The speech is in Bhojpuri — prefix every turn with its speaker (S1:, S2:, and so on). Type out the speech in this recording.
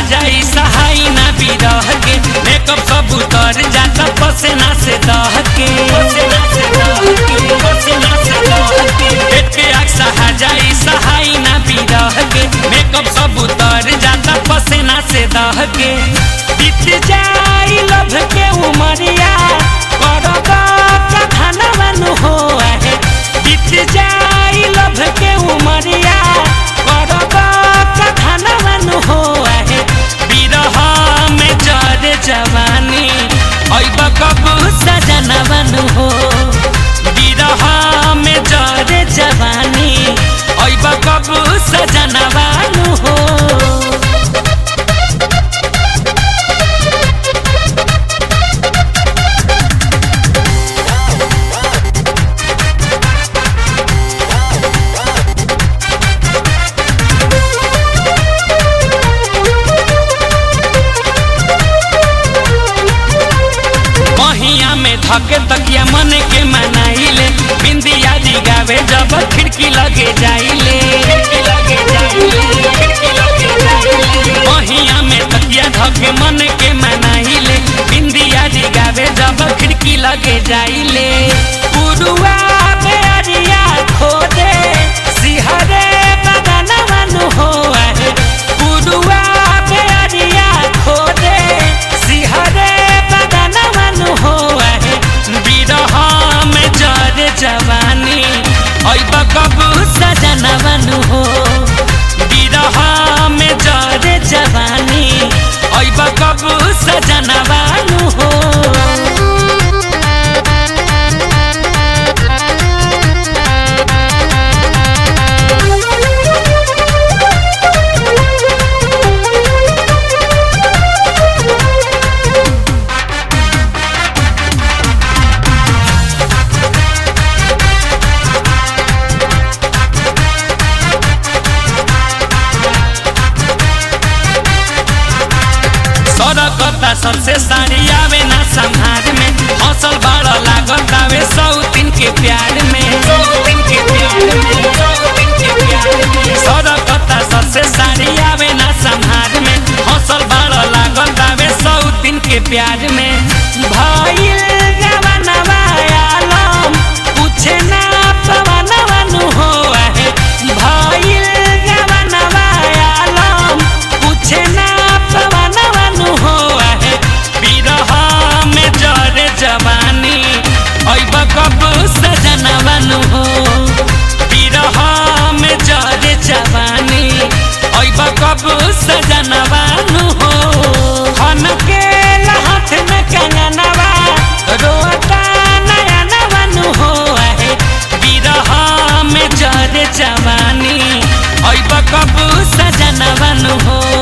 S1: जाई सहाई ना बिरह के मेकअप सब उतर जाता पसेना से दह के पसेना से दह के पसेना से दह के पेट के आग सहा जाई सहाई ना बिरह के मेकअप सब उतर जाता पसेना से दह के बीत जाई लभ के उमरिया करब कथनवन हो आहे बीत जाई लभ के उमरिया करब कथनवन हो आहे बिरह में जर जवानी ऐब कब सजनवन हो बिरह में जर जवानी ऐब कब सजनवन हो महिया में धके तकिया मन के मनाइले बिंदिया गावे जब खिड़की लगे जाइले खिड़की लगे जाइले खिड़की लगे जाइले महिया में तकिया धके मन के मनाइले बिंदिया गावे जब खिड़की लगे जाइले पुरुआ में अरिया खोदे सिहरे बदनवन हो आहे पुरुआ में अरिया खोदे सिहरे बदनवन हो आहे बिरह में जर जवानी ऐब कब सजनवन हो बिरह में जर जवानी ऐब कब सजनवन हो सड़कता सबसे सारी आवे ना संहार में हौसल बड़ लागत आवे सौ दिन के प्यार में सौ दिन के प्यार में सौ दिन के प्यार में सड़कता सबसे सारी आवे ना संहार में हौसल बड़ लागत आवे सौ दिन के प्यार में भइल जवानवा आलम पूछे ना पवनवन हो आहे भइल जवानवा आलम पूछे ना पवनवन हो आहे बिरह में जरे जवानी ऐब कब सजनवन हो बिरह में जरे जवानी ऐब कब सजनवन हो खन के लहथ में कंगनवा रोता नयनवन हो आहे बिरह में जरे जवानी ऐब कब सजनवन हो